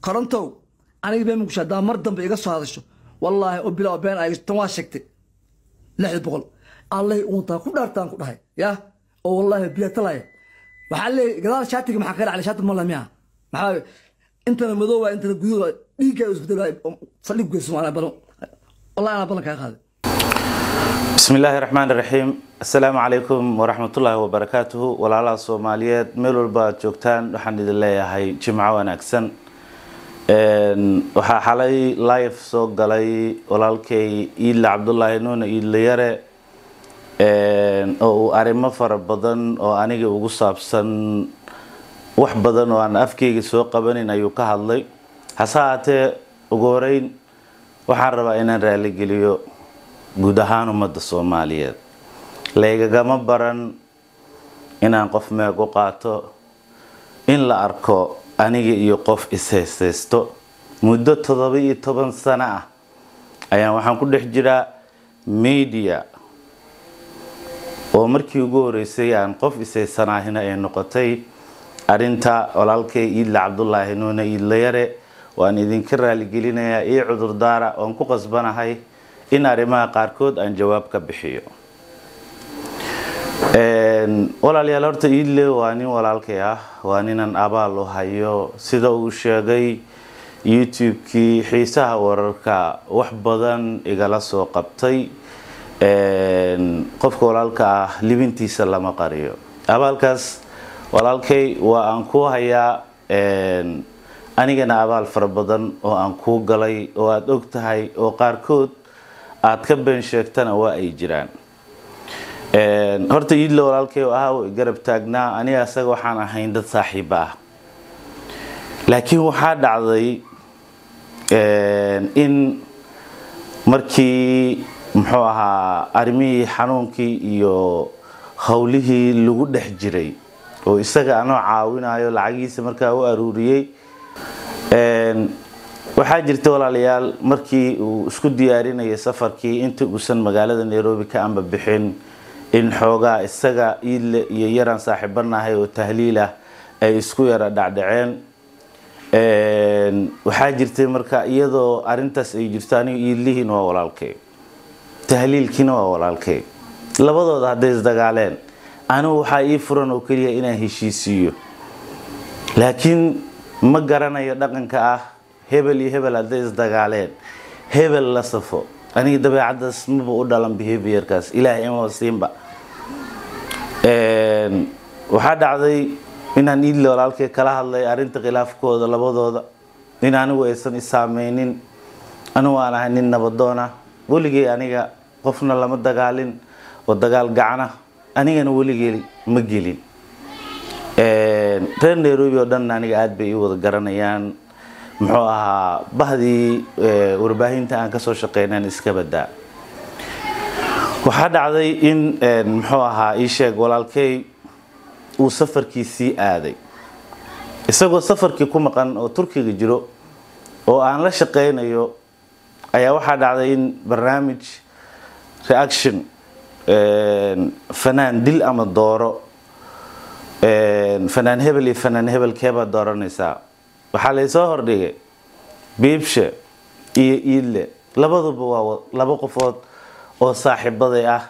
korontow aniga been muqdisho haddaa mar dambe iga soo hadasho wallaahi oo bilaa been ay tan waa sheegtay lixda boqol allahi uuntaa ku dhaartaan ku dhahay ya oo wallaahi biya talaya waxaa leeyahay gadaal shaatiga maxaa kaga dhaclay shaati mala miya maxaa intana madooba intana gududa dhiigga isbedel saldhig geyso maanaa balan wallahi anaa balan kaa qaaday bismi illaahi raxmaan raxiim assalaamu calaykum waraxmatullaahi wabarakaatuhu walaalaha soomaaliyeed meel walba aad joogtaan waxaan idin leeyahay jimco wanaagsan waxaa xalay live soo galay walaalkay iidle cabdulaahi nuune iidle yare oo uu arrimo fara badan oo aniga ugu saabsan wax badan oo aan afkeyga soo qabanin ayuu ka hadlay hase haatee ugu horeyn waxaan rabaa inaan raaligeliyo guud ahaan ummadda soomaaliyeed laygagama baran inaan qof meeg u qaato in la arko aniga iyo qof is-haystaysto muddo toddoba iyo toban sano ah ayaan waxaan ku dhex jiraa media oo markii ugu horeysay aan qof ishaysanahina ay noqotay arinta walaalkay iidle cabdulaahi nuune iidle yare waan idinka raaligelinayaa io cudurdaara oon ku qasbanahay in arrimaha qaarkood aan jawaab ka bixiyo walaalayaal horta iidle waa nin walaalkay ah waa ninan abaal u hayo sida uu sheegay youtube-kii xiisaha wararka wax badan igala soo qabtay qofka walaalka ah libintiisa lama qariyo abaalkaas walaalkay waa aan kuu hayaa anigana abaal fara badan oo aan kuu galay oo aada og tahay oo qaarkood aada ka been sheegtana waa ay jiraan horta iidle walaalkay ah garab taagnaa aniga asaga waxaan ahayn dad saaxiiba ah laakiin waxaa dhacday in markii muxuu ahaa arrimihii xanuunkii iyo howlihii lagu dhex jiray oo isaga anoo caawinayo lacagihiisa markaa u aruuriyey waxaa jirta walaalayaal markii uu isku diyaarinayay safarkii inta uusan magaalada nairobi ka amba bixin in xoogaa isaga iidle iyo yaraan saaxiibanahay oo tahliil ah ay isku yara dhacdhaceen waxaa jirtay marka iyadoo arintaas ay jirto aniga iidlihiina waa walaalkay tahliilkiina waa walaalkay labadooda hadday isdagaaleen anigu waxaa ii furan oo keliya inaan heshiisiiyo laakiin ma garanayo dhaqanka ah hebel iyo hebel hadday isdagaaleen hebel la safo aniga dabeecadaas maba u dhalan behaviorkaas ilaahay ima siinba waxaa dhacday inaan iidle walaalkay kala hadlay arrinta khilaafkooda labadooda in anigu aysan isaameynin anigu aan ahay nin nabadoona weligay aniga qofna lama dagaalin oo dagaal gacana anigana weligey ma gelin reer nairobi oo dhan aniga aada bay ii wada garanayaan muxuu ahaa bahdii warbaahinta aan kasoo shaqeynaan iska badaa waxaa dhacday in muxuu ahaa ii sheeg walaalkey uu safarkiisii aaday isagoo safarkii ku maqan oo turkiga jiro oo aan la shaqeynayo ayaa waxaa dhacday in barnaamij reaction fanaan dil ama dooro fanaan hebel iyo fanaan hebel keebaad dooranaysaa waxaa laysoo hordhigay biibshe iyo iidle labaduba waa laba qofood oo saaxiibaday ah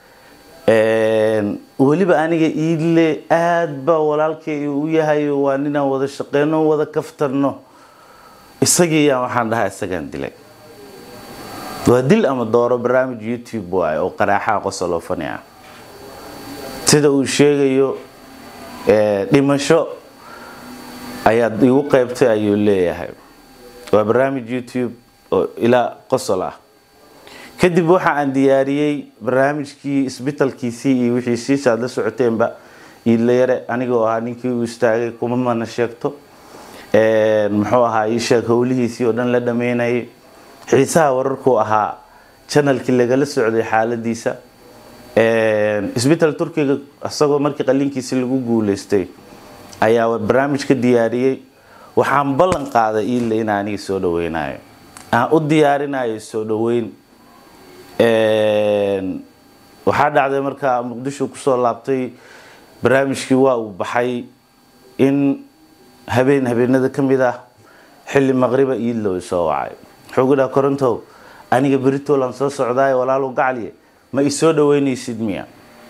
weliba aniga iidle aada baa walaalkay u yahay waa ninaan wada shaqeyno wada kaftarno isagii yaan waxaan dhahaa isagaan dilay waa dil ama dooro barnaamij youtube waay oo qaraaxaha qosolofani ah sida uu sheegayo dhimasho ayaad igu qeybtay ayuu leeyahay waa barnaamij youtube oo ilaa qosol ah kadib waxa aan diyaariyey barnaamijkii isbitalkiisii iyo wixii siisa aad la socoteenba iidle yare anigoo ahaa ninkii uu istaagay kuma mana sheegto muxuu ahaa ii sheeg howlihiisii oo dhan la dhameynayay xiisaha wararkuu ahaa janalkii lagala socday xaaladiisa isbital turkiga isagoo markii qalinkiisi lagu guuleystay ayaa barnaamij ka diyaariyey waxaan ballan qaaday iidle in aniga soo dhaweynayo aan u diyaarinayo soo dhaweyn waxaa dhacday markaa muqdisho kusoo laabtay barnaamijkii waa uu baxay in habeen habeenada ka mid ah xilli maqriba iidlow isoo wacay wuxuu gu dhaha korontow aniga beritolan soo socdaay walaalu gacliye ma isoo dhaweynaysid miya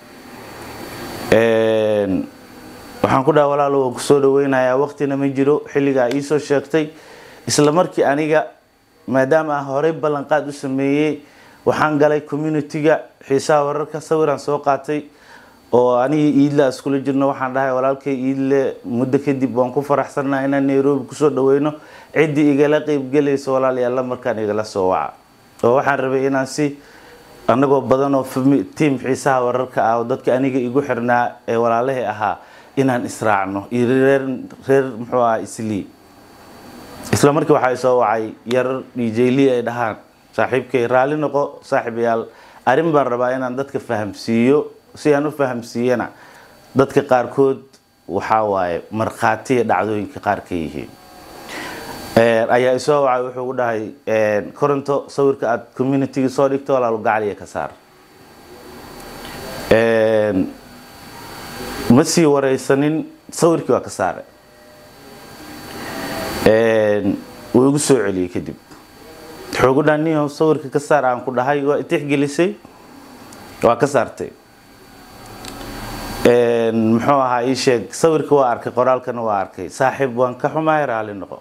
waxaan ku dhaha walaalo waan kusoo dhaweynayaa waqtina ma jiro xilligaa iisoo sheegtay isla markii aniga maadaama aan horey ballanqaad u sameeyey waxaan galay communitiga xiisaha wararka sawiraan soo qaatay oo anigii iidle iskula jirno waxaan dhahay walaalkay iidle muddo kadib waan ku faraxsanaa inaan nairobi kusoo dhaweyno ciddii igala qeybgelaysa walaalayaalla markaan igala soo waca oo waxaan rabay inaan si anagoo badan oo tiam xiisaha wararka ah oo dadka aniga igu xirnaa ee walaalahii ahaa inaan israacno iyo reer reer muxuu aha islii isla markii waxaa isoo wacay yar djli ay dhahaan saaxiibkay raalli noqo saaxiibayaal arrin baan rabaa inaan dadka fahamsiiyo si aan u fahamsiiyana dadka qaarkood waxaa waaye markhaatiya dhacdooyinka qaar ka yihiin ayaa isoo wacay wuxuu ku dhahay koronto sawirka aada communitiga soo dhigto walaalu gacaliya ka saar ma sii wareysanin sawirkii waa ka saaray wuu igu soo celiyey kadib wuxuu gu dhaha niyow sawirka ka saar aan ku dhahay waa itixgelisay waa ka saartay muxuu ahaa ii sheeg sawirka waa arkay qoraalkana waa arkay saaxiib waan ka xumahay raalli noqo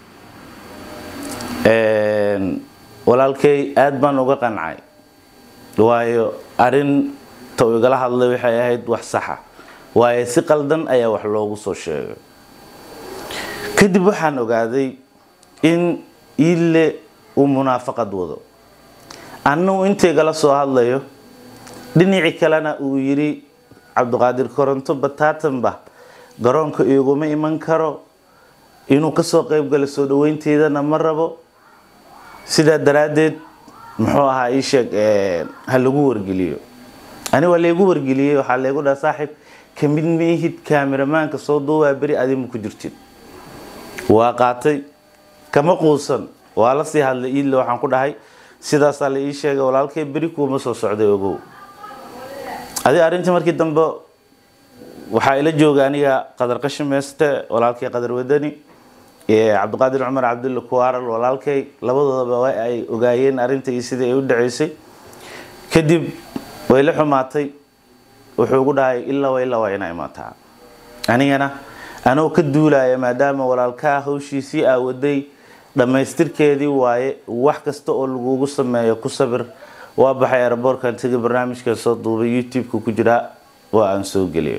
walaalkay aada baan uga qancay waayo arinta uu igala hadlay waxay ahayd wax saxa waayo si qaldan ayaa wax loogu soo sheegay kadib waxaan ogaaday in iille uu munaafaqad wado annagu intaygala soo hadlayo dhinaci kalena uu yidhi cabdiqaadir koronto bataatanba garoonka iguma iman karo inuu kasoo qeybgala soo dhaweynteedana ma rabo sidaa daraaddeed muxuu ahaa ii sheeg ha lagu wargeliyo ani waa laygu wargeliyey waxaa laygu dhaha saaxiib kamid maihid kaamiramaanka soo duubaa beri adimu ku jirtid waa qaatay kama quusan waa la sii hadlay iidle waxaan ku dhahay sidaasaa la ii sheegay walaalkay beri kuuma soo socday ogow adi arrintii markii dambe waxaa ila jooga aniga qadar qashimeeste walaalkay qadar wadani cabdiqaadir cumar cabdulla kuwaaral walaalkay labadoodaba waa ay ogaayeen arrinta iyo sidii ay u dhaceysay kadib way la xumaatay wuxuu ugu dhahay ilaa wa ilaa waa inaa imaataa anigana anoo ka duulaya maadaama walaalkaa hawshiisii aawaday dhammaystirkeedii waaye wax kasta oo lagugu sameeyo ku sabir waa baxay aeroboorkan tegi barnaamijkan soo duubay youtube-ka ku jiraa waa aan soo geliyo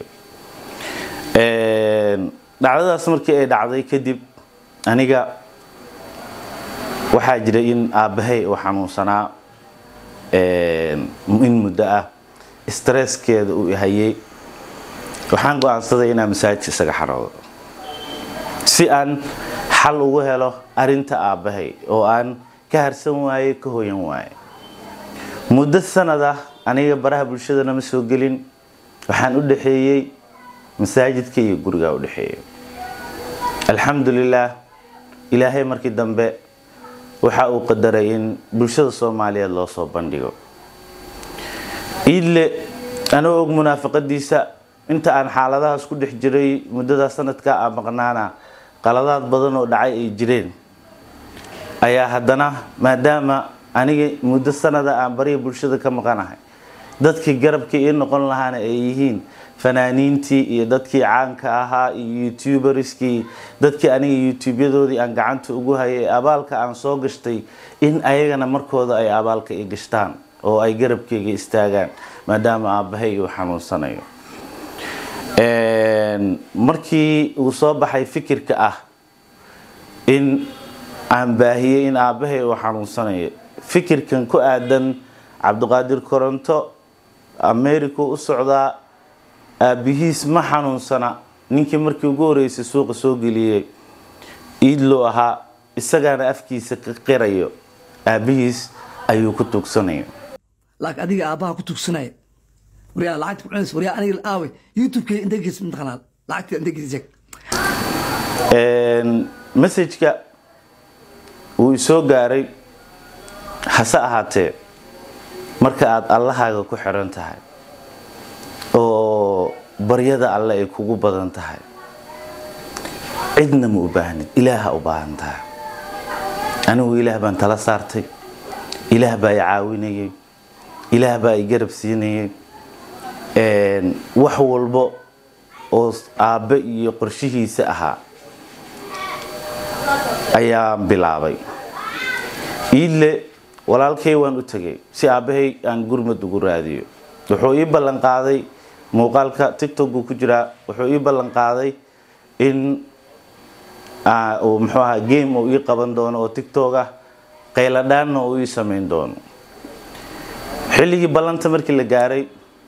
dhacdadaas markii ay dhacday kadib aniga waxaa jiray in aabbahay uu xanuunsanaa in muddo ah stresskeeda uu hayay waxaan go-aansaday inaan masaajidka isaga xaroodo si aan xal ugu helo arinta aabbahay oo aan ka harsan waaye ka hoyan waaye muddo sanad ah aniga baraha bulshadana ma soo gelin waxaan u dhaxeeyey masaajidka iyo gurigaa u dhexeeyay alxamdulilaah ilaahay markii dambe waxa uu qadaray in bulshada soomaaliyeed loo soo bandhigo iidle anoo og munaafaqadiisa inta aan xaaladahaas ku dhex jiray muddadaa sanadka aan maqnaana qaladaad badan oo dhacay ay jireen ayaa haddana maadaama aniga muddo sanada aan bariya bulshada ka maqanahay dadkii garabkii ii noqon lahaana ay yihiin fanaaniintii iyo dadkii caanka ahaa iyo youtuberskii dadkii aniga youtubyadoodii aan gacanta ugu hayay abaalka aan soo gashtay in ayagana markooda ay abaalka i gashtaan oo ay garabkeyga istaagaan maadaama aabbahay uu xanuunsanayo markii uu soo baxay fikirka ah in aan baahiyey in aabbahay uu xanuunsanayo fikirkan ku aadan cabdiqaadir koronto america u socdaa aabihiis ma xanuunsana ninkii markii ugu horeysay suuqa soo geliyey iidloo ahaa isagaana afkiisa ka qirayo aabihiis ayuu ku tugsanayo laakiin adiga aabbaha ku tugsanaya waryaa lacagta ku cunaysa waryaa aniga aawe youtube-kee inta gees mataqanaa lacagta inta gees sheeg messajka wuu isoo gaaray hase ahaatee marka aada allahaaga ku xiran tahay oo baryada alle ay kugu badan tahay cidna ma u baahnid ilaaha u baahan tahay anigu ilaah baan tala saartay ilaah baa i caawinayay ilaah baa i garab siinayay wax walbo oo aabbe iyo qorshihiisa ahaa ayaan bilaabay iidle walaalkay waan u tegay si aabbahay aan gurmad ugu raadiyo wuxuu ii ballan qaaday muuqaalka tictok buu ku jiraa wuxuu ii ballan qaaday in muxuu ahaa game uu ii qaban doono oo tictok ah qayladhaanna uu ii samayn doono xilligii ballanta markii la gaaray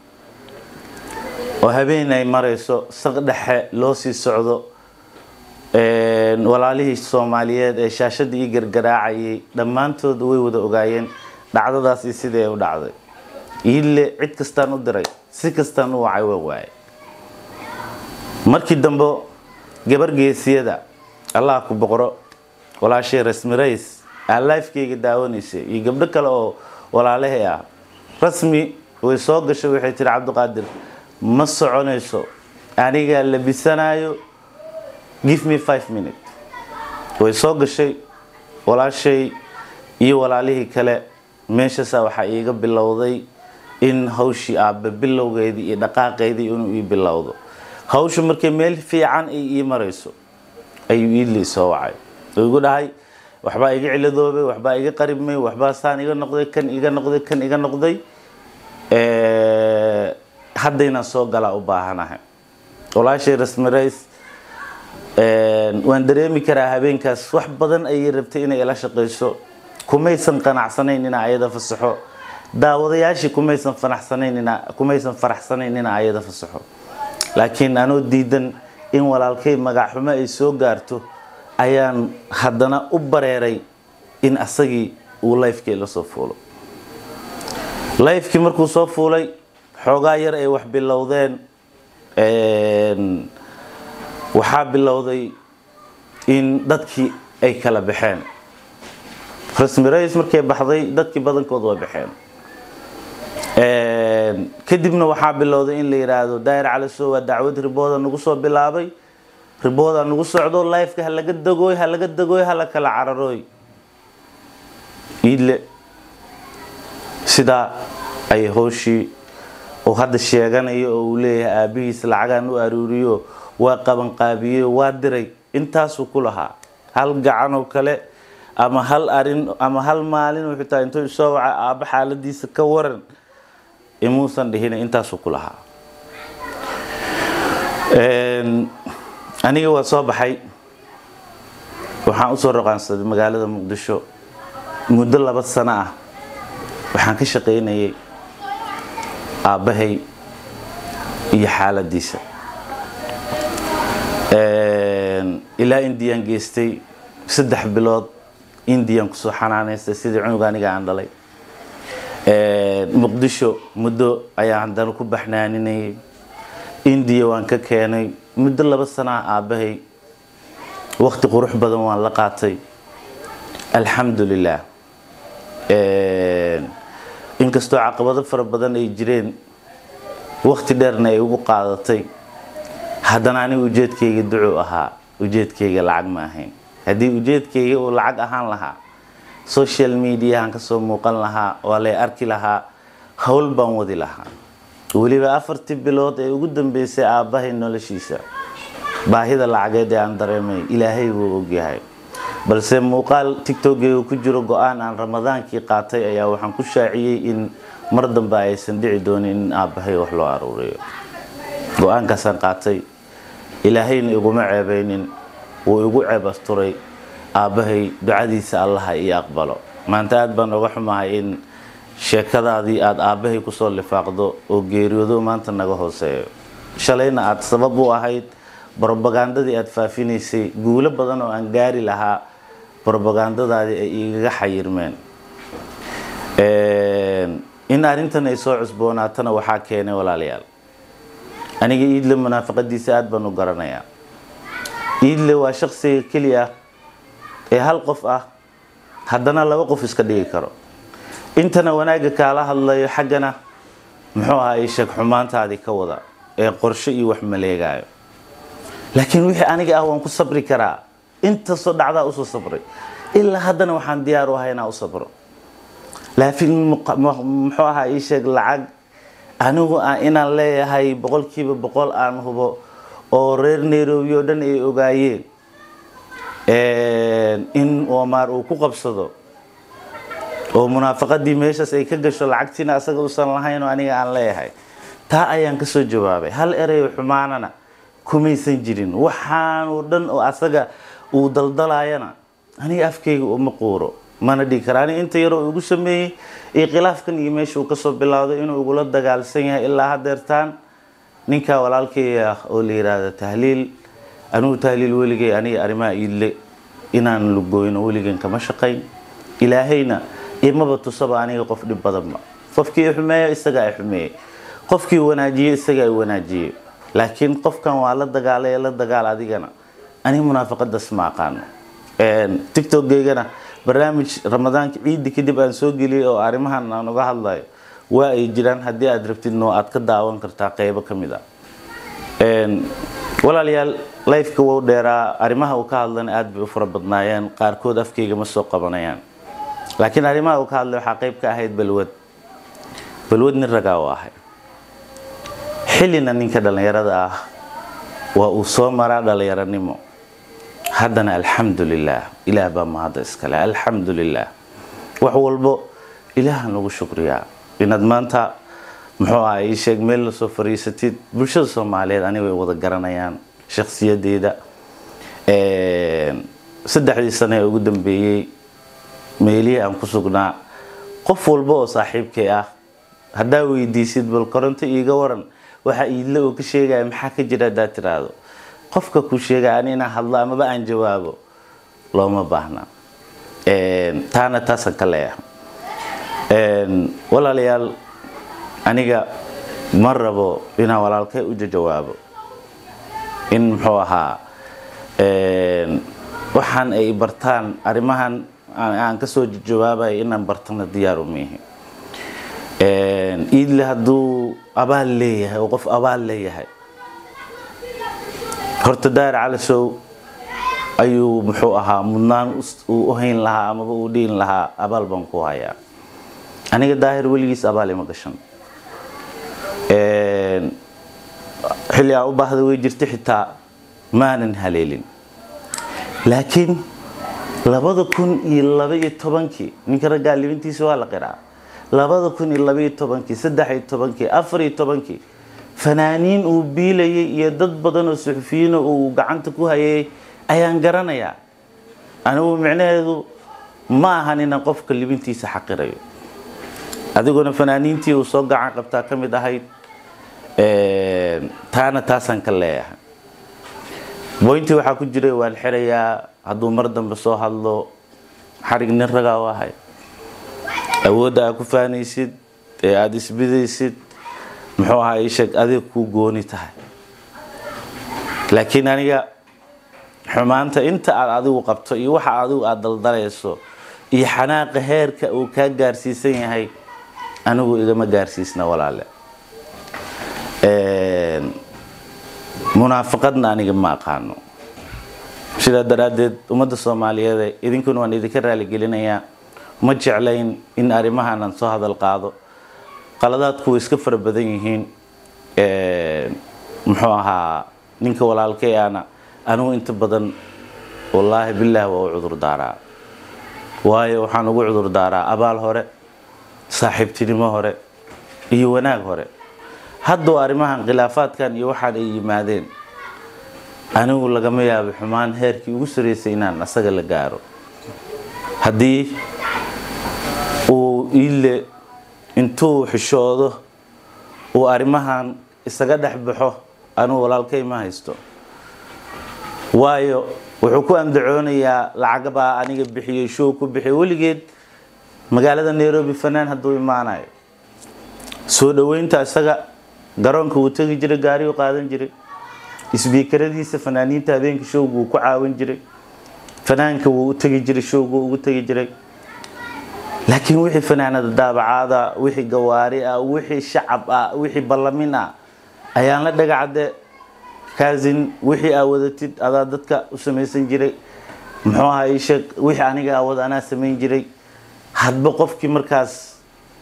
oo habeen ay marayso saq dhexe loo sii socdo walaalihii soomaaliyeed ee shaashadii ii gargaraacayay dhammaantood way wada ogaayeen dhacdadaasi sidee u dhacday iille cid kastaan u diray si kastaan u wacay waa waaye markii dambe gabar geesiyada allah ku boqro walaashay rasmi rays aa lifekeyga daawanaysay iyo gabdho kale oo walaalahay ah rasmi way soo gashay waxay tiri cabdiqaadir ma soconayso anigaa labisanayo give me five minute way soo gashay walaashay iyo walaalihii kale meeshaasaa waxaa iiga bilowday in hawshii aabbe bilowgeedii iyo dhaqaaqeydii inuu ii bilowdo hawshu markay meel fiican ay ii marayso ayuu iidlii soo wacay oo igu dhahay waxbaa iga ciladoobay waxbaa iga qaribmay waxbaa saan iga noqday kan iga noqday kan iga noqday haddaynaan soo galaa u baahanahay walaashay rasmi rays waan dareemi karaa habeenkaas wax badan ayay rabtay inay ila shaqayso kumaysan qanacsanayn inaa ayada fasaxo daawadayaashii kumaysan fanaxsanayn inaa kumaysan faraxsanayn inaa ayada fasaxo laakiin anoo diidan in walaalkay magacxumo ay soo gaarto ayaan haddana u bareeray in asagii uu lifekii la soo fuulo lifekii markuu soo fuulay xoogaa yar ay wax bilowdeen waxaa bilowday in dadkii ay kala baxeen rasmi rais markay baxday dadkii badankood waa baxeen kadibna waxaa bilowday in la yidhaahdo daayir caliso waa dacwad ribooda nagu soo bilaabay ribooda nagu socdo lifeka ha laga dagooy ha laga dagooy ha la kala cararooy iidle sidaa ay hooshii oo hadda sheeganayo oo uu leeyahay aabihiis lacagaan u aruuriyo waa qabanqaabiyey waa diray intaasuu ku lahaa hal gacanoo kale ama hal arin ama hal maalin wuxuu tahay intuu soo waca aabba xaaladiisa ka waran imuusan dhihin intaasuu ku lahaa aniga waa soo baxay waxaan usoo roqaansaday magaalada muqdisho muddo laba sano ah waxaan ka shaqaynayay aabbahay iyo xaaladiisa ilaa indiyan geystay saddex bilood indiyan kusoo xanaanaystay sidii cunuga aniga aan dhalay muqdisho muddo ayaan haddana ku baxnaaninayay indiya waan ka keenay muddo laba sana ah aabbahay waqti qurux badan waan la qaatay alxamdu lilah inkastoo caqabado fara badan ay jireen waqti dheerna ay ugu qaadatay haddana aniga ujeedkayga ducuu ahaa ujeedkayga lacag ma ahayn haddii ujeedkayga uu lacag ahaan lahaa social mediahan kasoo muuqan lahaa waa lay arki lahaa howl baan wadi lahaa weliba afartii bilood ee ugu dambeysay aabbahay noloshiisa baahida lacageed ee aan dareemay ilaahay wuu ogyahay balse muuqaal tictokeyga ku jiro go-aan aan ramadaankii qaatay ayaa waxaan ku shaaciyey in mar dambe aysan dhici doonin in aabbahay wax loo aruuriyo go-aankaasaan qaatay ilaahayna iguma ceebeynin wuu igu ceeb asturay aabbahay ducadiisa allaha io aqbalo maanta aada baan oga xumahay in sheekadaadii aada aabbahay kusoo lifaaqdo oo geeriyoodo maanta naga hooseeyo shalayna aada sabab u ahayd brobagandadii aada faafinaysay guulo badan oo aan gaari lahaa brobagandadaadii ay igaga xayirmeen in arrintan ay soo cusboonaatana waxaa keenay walaalayaal aniga iidle munaafaqadiisa aada baan u garanayaa iidle waa shaqsiga keliya ee hal qof ah haddana laba qof iska dhigi karo intana wanaagga kaala hadlayo xaggana muxuu ahaa ii sheeg xumaantaadii ka wada ee qorshe iyo wax maleegaayo laakiin wixii aniga ah waan ku sabri karaa intasoo dhacdaa usoo sabray ilaa haddana waxaan diyaar u ahay inaan u sabro laakiin muxuu ahaa ii sheeg lacag anigu inaan leeyahay boqolkiiba boqol aan hubo oo reer nairobi oo dhan ay ogaayeen in omar uu ku qabsado oo munaafaqadii meeshaas ay ka gasho lacagtiina asaga uusan lahayn oo aniga aan leeyahay taa ayaan kasoo jawaabay hal ereyo xumaanana kumaysan jirin waxaan oo dhan oo asaga uu daldalayana aniga afkayga uma quuro mana dhigi kara aniga inta yaroo igu sameeyey iyo khilaafkan iyo meesha uu kasoo bilowday inuu igula dagaalsan yahay ilaa hadeertaan ninkaa walaalkay ah oo la yiraahdo tahliil anigu tahliil weligay aniga arrimaha iidle inaan lugooyno weligan kama shaqayn ilaahayna imaba tusaba aniga qof dhib badanba qofkii xumeeya isagaa xumeeyey qofkii wanaajiye isagaa wanaajiyey laakiin qofkan waa la dagaalay la dagaal adigana aniga munaafaqadaas ma aqaano tictokgeygana barnaamij ramadaanka ciidi kadib aan soo geliyay oo arrimahan aan uga hadlayo waa ay jiraan haddii aad rabtidno aad ka daawan kartaa qeybo ka mid a walaalayaal lifeka wou dheeraa arrimaha uu ka hadlana aada bay u fara badnaayeen qaarkood afkayga ma soo qabanayaan laakiin arrimaha uu ka hadlay waxaa qeyb ka ahayd balwad balwad nin ragaa u ahay xillina ninka dhallinyarada ah waa uu soo maraa dhallinyaranimo haddana alxamdu lilaah ilaah baa mahadda iskale alxamdu lilaah wax walbo ilaaha nagu shukriyaa inaad maanta muxuu aha ii sheeg meel lasoo fariisatid bulshada soomaaliyeed aniga way wada garanayaan shakhsiyadeeda saddexdii sane ee ugu dambeeyey meelihii aan ku sugnaa qof walba oo saaxiibkay ah haddaa weydiisid bal koronto iiga waran waxaa iidle oo ka sheegaya maxaa ka jira haddaad tiraahdo qofka ku sheegaya ani inaan hadlo amaba aan jawaabo looma baahna taana taasaan ka leeyahay walaalayaal aniga ma rabo inaan walaalkay u jawaabo in muxuu ahaa waxaan ay bartaan arrimahan aan kasoo jawaabaya inaan bartana diyaar u miihi iidle hadduu abaal leeyahay oo qof abaal leeyahay horta daahir calisow ayuu muxuu ahaa mudnaan uu u hayn lahaa amaba uu dhihin lahaa abaal baan ku hayaa aniga daahir weligiis abaal ima gashan xilli aan u baahda way jirta xitaa maanan haleelin laakiin labada kun iyo laba iyo tobankii ninka raggaa libintiisa waa la qiraa labada kun iyo laba iyo tobankii saddex iyo tobankii afar iyo tobankii fanaaniin uu biilayay iyo dad badan oo suxufiyiina uu gacanta ku hayay ayaan garanayaa anigu micnaheedu ma ahan inaan qofka libintiisa xaqirayo adiguna fanaaniintii uu soo gacan qabtaa ka mid ahayd taana taasaan ka leeyahay boyntii waxaa ku jiray waan xirayaa hadduu mar dambe soo hadlo xarig nin ragaa u ahay awoodda aad ku faanaysid ee aada isbidaysid muxuu ahaa ii sheeg adiga kuu gooni tahay laakiin aniga xumaanta inta aad adigu qabto iyo waxa adigu aada daldalayso iyo xanaaqa heerka uu kaa gaarsiisan yahay anigu igama gaarsiisna walaale munaafaqadna aniga ma aqaano sidaa daraaddeed ummadda soomaaliyeed idinkuna waan idinka raaligelinayaa ma jeclayn in arrimahan aan soo hadal qaado qaladaadku way iska fara badan yihiin muxuu ahaa ninka walaalkay ana anigu inta badan wallaahi bilaahi waa u cudur daaraa waayo waxaan ugu cudur daaraa abaal hore saaxiibtinimo hore iyo wanaag hore hadduu arrimahan khilaafaadkan iyo waxaan ay yimaadeen anigu lagama yaabo xumaan heerkii ugu sareysay inaan asaga la gaaro haddii uu iile intuu xishoodo uu arrimahan isaga dhex baxo anigu walaalkay ma haysto waayo wuxuu ku andacoonayaa lacagabaa aniga bixiyey show ku bixiyay weligeed magaalada nairobi fanaan hadduu imaanayo soo dhaweynta isaga garoonka wuu tegi jiray gaari u qaadan jiray isbiikaradiisa fanaaniinta habeenka showga wuu ku caawin jiray fanaanka wuu u tegi jiray showga ugu tegi jiray laakiin wixii fanaanada daabacaada wixii gawaari ah wixii shacab ah wixii ballamin ah ayaan la dhagacade kaasin wixii aa wadatid adaa dadka u samaysan jiray muxuu ahaa ii sheeg wixii aniga awood anaa samayn jiray hadba qofkii markaas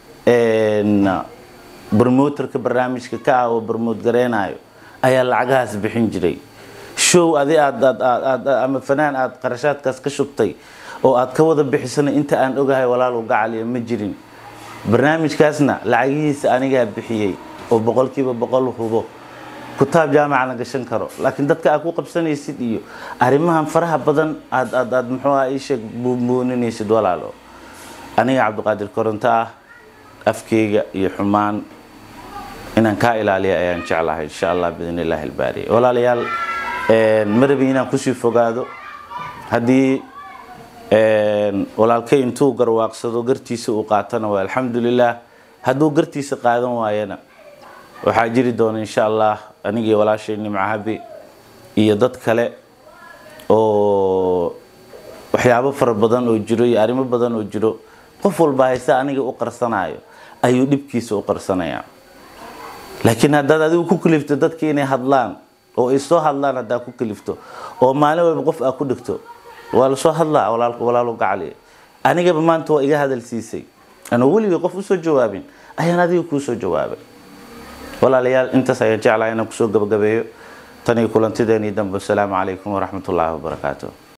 bromoterka barnaamijka ka ah oo bromote gareynayo ayaa lacagahaas bixin jiray show adi aad aad aad aad ama fanaan aad qarashaadkaas ka shubtay oo aad ka wada bixisana inta aan ogahay walaal u gacaliya ma jirin barnaamijkaasna lacagihiisa anigaa bixiyey oo boqolkiiba boqol hubo kutaab jaamaca la gashan karo laakiin dadka aad ku qabsanaysid iyo arrimahan faraha badan aad aad aad muxuu ah iisheeg buunbuuninaysid walaalo aniga cabdiqaadir koronto ah afkeyga iyo xumaan inaan kaa ilaaliya ayaan jeclahay insha allah biidn illaahi albaari walaalayaal ma rabi inaan kusii fogaado haddii walaalkay intuu garwaaqsado gartiisa uu qaatana waa alxamdulilah hadduu gartiisa qaadan waayana waxaa jiri doona insha allah anigii walaashay nimcahabi iyo dad kale oo waxyaabo fara badan oo jiro iyo arrimo badan oo jiro qof walba haysta aniga u qarsanayo ayuu dhibkiisa u qarsanayaa laakiin haddaad adigu ku kalifto dadka inay hadlaan oo ay soo hadlaan haddaad ku kalifto oo maalin walba qof aad ku dhigto waa lasoo hadlaa walaalu gacali anigaba maanta waa iga hadal siisay anoo weligay qof usoo jawaabin ayaan adiga kuu soo jawaabay walaalayaal intaas ayaan jeclahay inaan kusoo gabagabeeyo tanii kulantideennii dambe asalaamu calaykum waraxmatullaahi wabarakaatu